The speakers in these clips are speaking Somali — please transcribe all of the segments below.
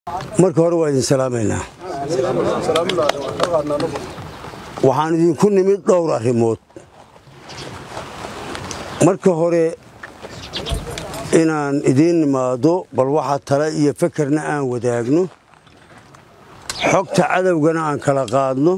marka hore waa idin salaamaynaa waxaan idinku nimid dhowr arrimood marka hore inaan idiin nimaado bal waxa tale iyo fekerna aan wadaagno xogta cadowgana aan kala qaadno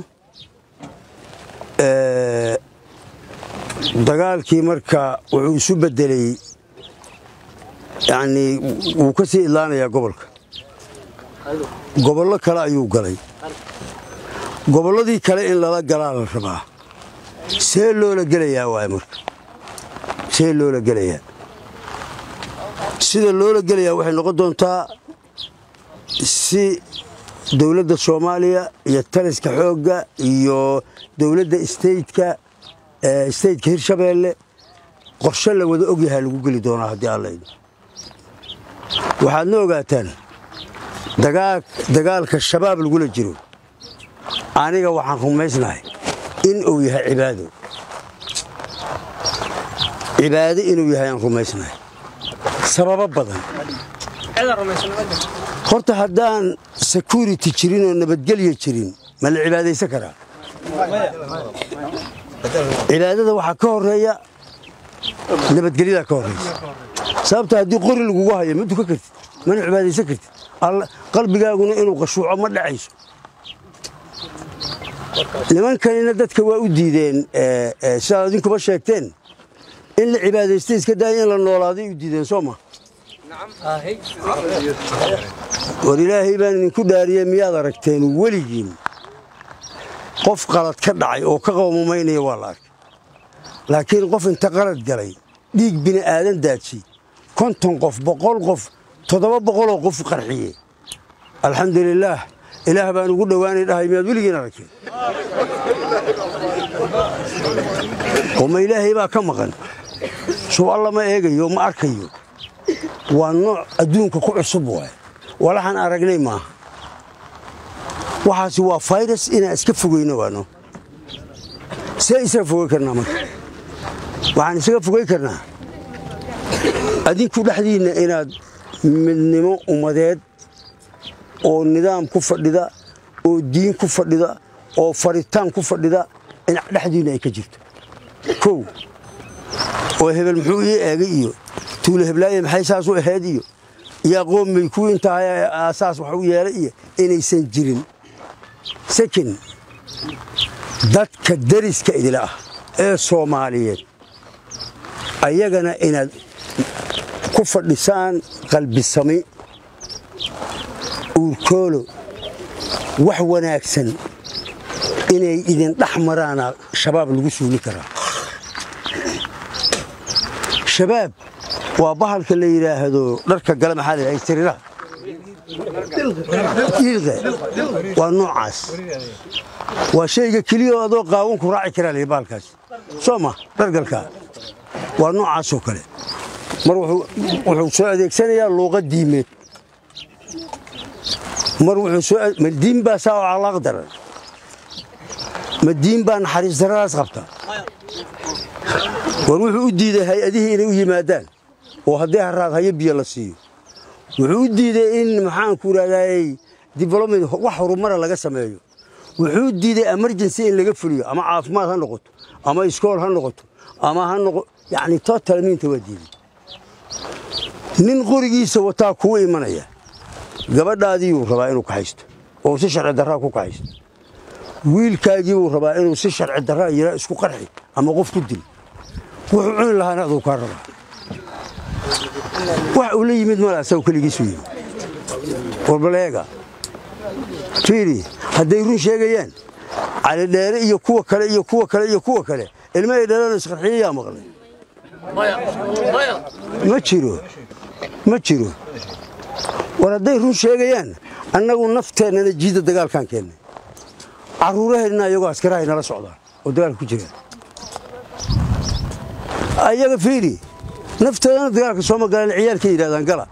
dagaalkii marka wuxuu isu beddelay yacnii wuu ka sii idlaanayaa gobolka gobollo kale ayuu galay gobolladii kale in lala galaa la rabaa see loola gelayaa waay marka see loola gelayaa sida loola gelayaa waxay noqon doontaa si dowladda soomaaliya iyo taliska xoogga iyo dowladda steytka steytka hirshabeelle qorshe la wada ogyahaa lagu geli doonaa haddii allaydo waxaadna ogaataan dagaalka shabaab lagula jiro aniga waxaan rumaysnahay in uu yahay cibaado cibaado inuu yahay aan rumaysnahay sababo badan horta haddaan security jirin oo nabadgelya jirin ma la cibaadaysan karaa cibaadada waxaa ka horeeya nabadgelyadaa ka horeysa sababta haddii qori lagugu hayo ma dukan kartid mana cibaadaysan kartid qalbigaaguna inuu qashuuco ma dhacayso nimankanina dadka waa u diideen sidaad idinkuba sheegteen in la cibaadaystay iska daaya in la noolaaday u diideen soo ma war ilaahay baan idinku dhaariyey miyaad aragteen weligiin qof qalad ka dhacay oo ka qawmamaynaya waa la arkay laakiin qof inta qalad galay dhiig bini aadan daadshay konton qof boqol qof toddoba boqoloo qof qarxiye alxamdulilaah ilaah baan ugu dhowaanay dhahay miyaad weligiin aragteen oma ilaahay baa ka maqan suu alla ma eegayo ma arkayo waa nooc adduunka ku cusub waay walaxaan aragnay maaha waxaasi waa fayrus inaan iska fogeyno waano see isaga fogey karnaa marka waxaan isaga fogey karnaa adinku dhexdiinna inaad midnimo ummadeed oo nidaam ku fadhida oo diin ku fadhida oo faritaan ku fadhida in dhexdiinna ay ka jirto kow oo hebel muxuu ii eegay iyo tuulo heblaaye maxay saas u ahayd iyo iyo aqoonmay kuwii intahay saas wax u yeelay iyo inaysan jirin sakin dadka dariska idila ah ee soomaaliyeed ayagana inaad ku fadhisaan qalbisami uurkoolo wax wanaagsan inay idin dhex maraana shabaab lagu suuli karaa shabaab waa bahalka la yidhaahdo dharka gale maxaa la siriraha ilqe waa noocaas waa shayga keliya adoo qaawan ku raaci karaa lii bahalkaas soo ma dhargalkaa waa noocaasoo kale mar wuxuu soo adeegsanayaa luuqa diimeed mar ma diin baa saa oo calaaq daran ma diin baa naxariis daradaas qabta war wuxuu u diiday hay-adihii inay u yimaadaan oo haddii haraad hayo biyo la siiyo wuxuu u diiday in maxaanku idhahdaayey development wax horumara laga sameeyo wuxuu u diiday emergency in laga fuliyo ama caafimaad ha noqoto ama iskool ha noqoto ama ha noqo yacni totalmiinta waa diiday nin qorigiisa wataa kuu imanaya gabadhaadiibuu rabaa inuu kaxaysto oo si sharci darraa ku kaxaysto wiilkaagiibuu rabaa inuu si sharci darraa yara isku qarxi ama qof ku dil wuxuu cuni lahaana aduu kaa rabaa wax uu la yimid mala asagu keligiisu yimid warbaleega fiiri hadday run sheegayaan calidheere iyo kuwa kale iyo kuwa kale iyo kuwa kale ilma ay dhalaan isqarxiyayaa maqlay ma jiro ma jiro war hadday run sheegayaan annagu nafteennana jiidda dagaalkaan keennay carruuraheenna iyagoo askarahay nala socdaan oo dagaalka ku jiraan ayaga fiiri naftoodana dagaalka sooma galaan ciyaalka yidhahdaan gala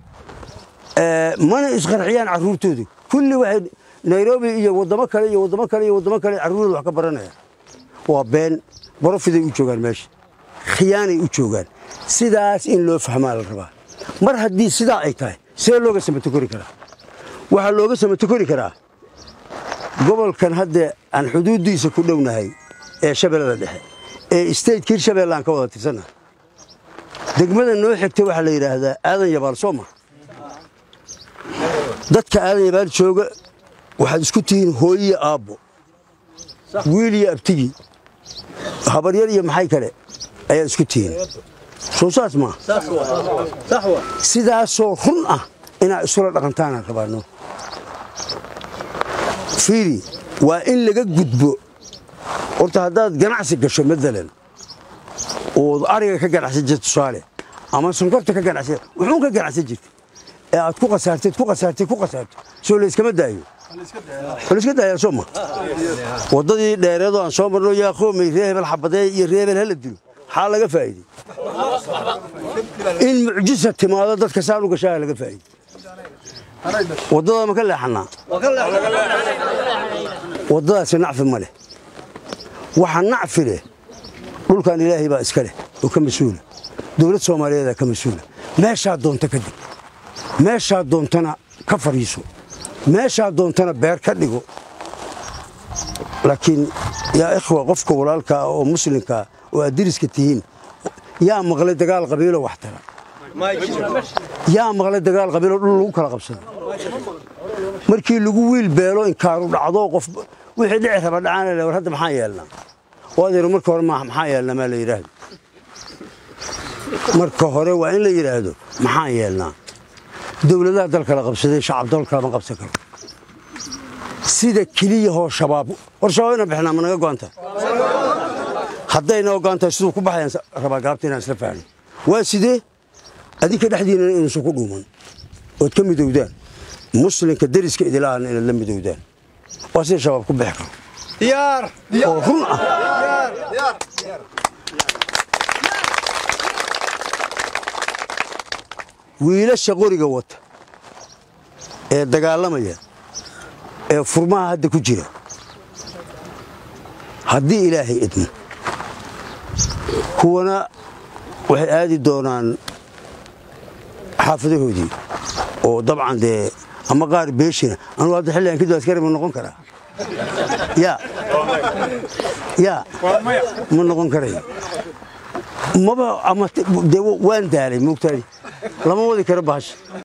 mana isqarxiyaan carruurtoodu kulli waxay nairobi iyo waddamo kale iyo waddamo kale iyo waddamo kale carruurooda wax ka baranayaan waa been borofiday u joogaan meesha khiyaanay u joogaan sidaas in loo fahmaa la rabaa mar haddii sidaa ay tahay see looga samato kori karaa waxaa looga samato kori karaa gobolkan hadda aan xuduuddiisa ku dhownahay ee shabeellada dhexe ee stateka hirshabeelle aan ka wada tirsannahay degmada noo xigta waxaa la yidhaahdaa aadan yabaal soo ma dadka aadan yabaal jooga waxaad isku tihiin hooyiyo aabbo wiil iyo abtigii habaryar iyo maxay kale ayaad isku tihiin soo saas maa sidaasoo run ah inaad isula dhaqantaanaan rabaano fiiri waa in laga gudbo horta haddaad ganacsi gasho maalan ood ariga ka ganacsan jirta tusaale ama sonkorta ka ganacsan wuxuun ka ganacsan jirta ee aad ku khasaarteed ku khasaarteed ku khasaarto soo layskama daayo layska daayaa soo ma waddadii dheereedoo aan soo marno yaa qoomay ree hebel xabadee iyo ree hebel hala dilo xaa laga faa'iidey in mucjisa timaado dadka saan u gashaa laga faa'iidey waddada ma ka leexannaa waddadaasi nacfi ma leh waxa nacfi leh dhulkan ilaahay baa iska leh oo ka mas-uula dowlad soomaaliyeedaa ka mas-uula meeshaa doonta ka dig meeshaa doontana ka fadhiiso meeshaa doontana beer ka dhigo laakiin yaa ikhwa qofka walaalkaa oo muslimkaa oo aad diriska tihiin yaa maqlay dagaal qabiilo wax tara yaa maqlay dagaal qabiilo dhul lagu kala qabsado markii lagu wiil beelo inkaaru dhacdo qof wixii dhici raba dhacaan war hadda maxaa yeelnaa waadeero marka hore maxaa yeelnaa maa la yidhaahdo marka hore waa in la yidhaahdo maxaa yeelnaa dowladaha dalka la qabsaday shacab dalka lama qabsan karo sida keliyahoo shabaab war shabaab inaan bixnaa ma naga go'an tahay haddayna ogaan tahay siduu ku baxayaan rabaa gaabta inaan isla faahno waa sidee adinka dhexdiinana inuusan ku dhuuman ood ka midowdaan muslimka deriska idilaahana inaad la midowdaan waa sida shabaab ku bixi karo oo run ah wiilasha qoriga wata ee dagaalamaya ee furmaha hadda ku jira haddii ilaahay idmo kuwana waxay aadi doonaan xaafadahoodii oo dabcan dee ama qaar beeshina anugu hadda xilligan kadib askari ma noqon karaa ya ya ma noqon karayo maba ama dee waan daalay moogtaadi lama wadi karo bahasha